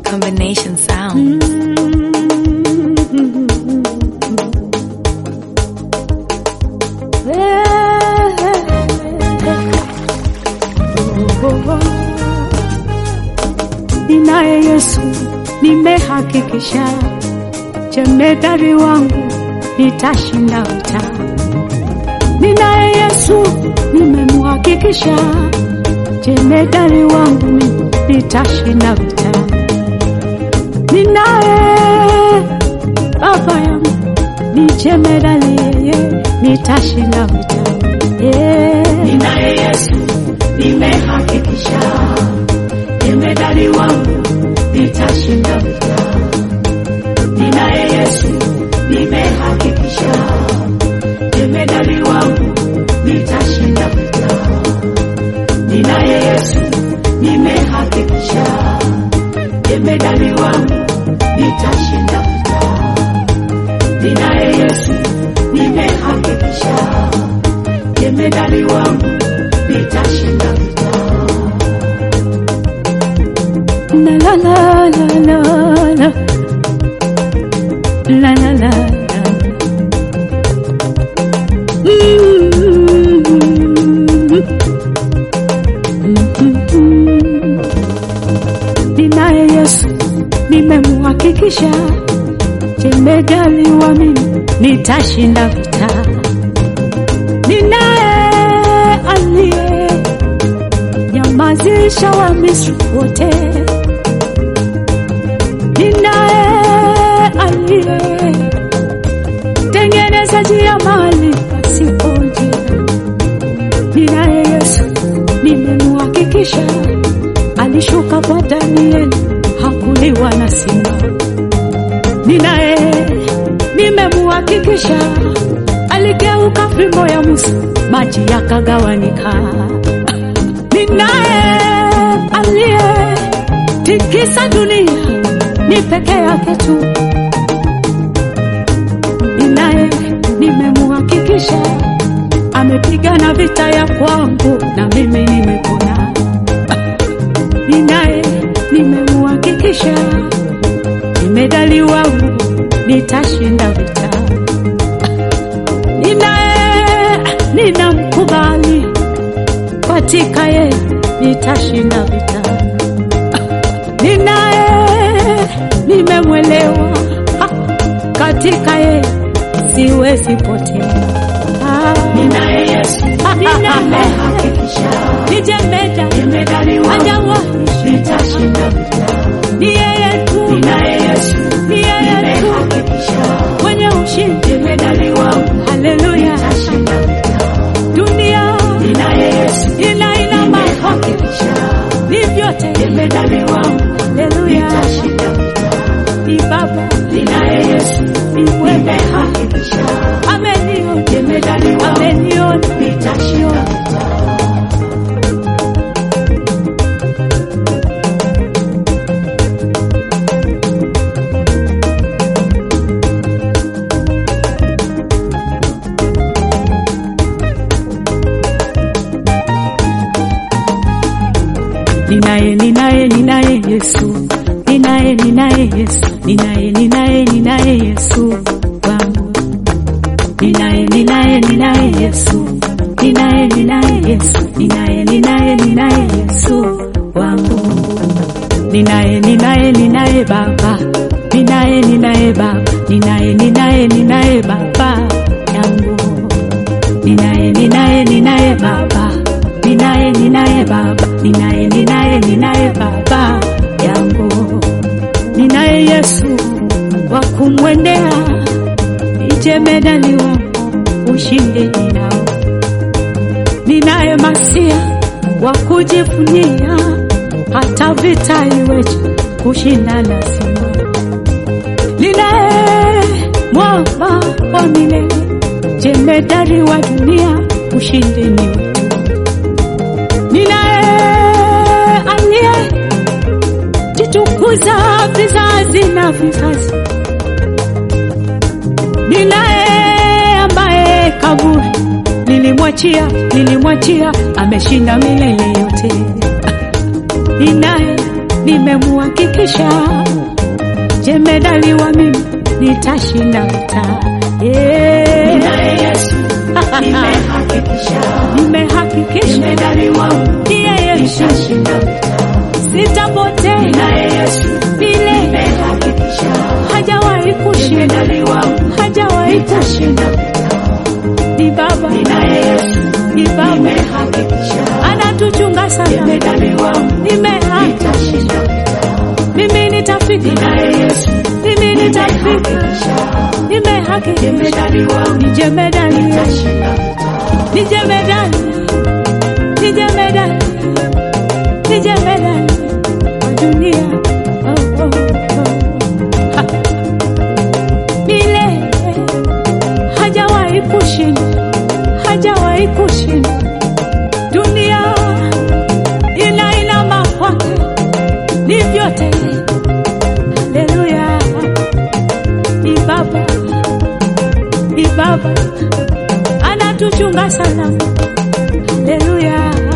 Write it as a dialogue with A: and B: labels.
A: combination sound.
B: Ninaye Yesu, nimehakikisha jemedari wangu nitashinda vita. Ninaye Yesu, nimemhakikisha jemedari wangu mimi nitashinda vita. Ninaye baba yangu ni jemedari, yeye nitashinda vita. Yeah.
C: Ninaye Yesu, nimehakikisha jemedari wangu nitashinda vita. Ninaye Yesu, nimehakikisha jemedari wangu nitashinda vita. Ninaye Yesu, nimehakikisha jemedari wangu nitashinda vita. Ninaye Yesu, nimehakikisha jemedari wangu nitashinda vita.
B: La la la la la la la la la la Ninaye Yesu nimemhakikisha, jemedali wa mimi nitashinda vita. Ninaye aliye nyamazisha wa Misri wote. Ninaye aliye tengeneza njia mahali pasipo njia. Ninaye Yesu nimemhakikisha, alishuka kwa Danieli hakuliwa na simba. Ninaye nimemhakikisha, aligeuka fimbo ya Musa, maji yakagawanika. Ninaye aliye tikisa dunia ni peke yake tu. Ninaye nimemhakikisha, amepigana vita ya kwangu na mimi nimepona. Ninaye nimemhakikisha, jemedali wangu nitashinda vita. Ninaye ninamkubali katika yeye nitashinda vita. Ninaye nimemwelewa ha, katika yeye siwezi potea. Ah,
C: Ninaye Yesu, nimehakikisha
B: ni jemeda
C: jemedari wangu
B: hajawahi,
C: nitashinda vita.
B: ni yeye tu,
C: Ninaye Yesu,
B: ni yeye tu
C: nimehakikisha
B: mwenye ushindi.
C: jemedari wangu
B: Haleluya!
C: nitashinda vita.
B: Dunia
C: Ninaye Yesu,
B: ina ina mambo
C: nimehakikisha
B: ni vyote.
C: jemedari wangu
B: Haleluya!
C: nitashinda vita.
B: Ni Baba,
C: Ninaye Yesu,
B: ni wewe,
C: nimehakikisha
B: ameniona,
C: jemedari wangu
B: ameniona,
C: nitashinda vita.
B: Ninaye, ninaye, ninaye Yesu, ninaye, ninaye Yesu, ninaye, ninaye, ninaye Yesu wangu. Ninaye, ninaye, ninaye Yesu, ninaye, ninaye Yesu, ninaye, ninaye, ninaye Yesu wangu. Ninaye, ninaye, ninaye Baba, ninaye, ninaye Baba, ninaye, ninaye, ninaye Baba yangu. Ninaye, ninaye, ninaye Baba, ninaye, ninaye Baba, ninaye, ninaye, ninaye Baba yangu. Ninaye Yesu wa kumwendea, nijemedali wangu, ushindi ninao. Ninaye Masia wa kujivunia, hata vita iweje, kushinda lazima. Ninaye mwamba wa milele, jemedari wa dunia, ushindi ni wetu. Ninaye aliye jitukuza vizazi na vizazi. Ninaye ambaye kaburi nilimwachia, nilimwachia, ameshinda milele yote. Ninaye, nimemuhakikisha jemedali wa mimi nitashinda vita yeah.
C: Ninaye Yesu, nimehakikisha.
B: nimehakikisha
C: Jemedari wangu,
B: ndiye Yesu
C: nitashinda vita.
B: sitapotea
C: Ninaye Yesu,
B: vile
C: nimehakikisha.
B: hajawahi kushinda
C: Jemedari wangu,
B: hajawahi kushinda
C: nitashinda vita.
B: ni baba
C: Ninaye Yesu,
B: ni baba
C: nimehakikisha.
B: anatuchunga sana
C: Jemedari wangu,
B: nimehakikisha
C: nitashinda vita.
B: mimi nitafika
C: Ninaye Yesu,
B: mimi nitafika
C: nimehakikisha.
B: nimehakikisha
C: Jemedari wangu,
B: ni jemedali
C: nitashinda vita.
B: ni jemedali ni jemedali ni jemedali wa dunia oh, oh, oh. Ha. milele hajawahi kushinda hajawahi kushinda dunia inainama kwake ni vyote haleluya ni baba ni baba anatuchunga sana haleluya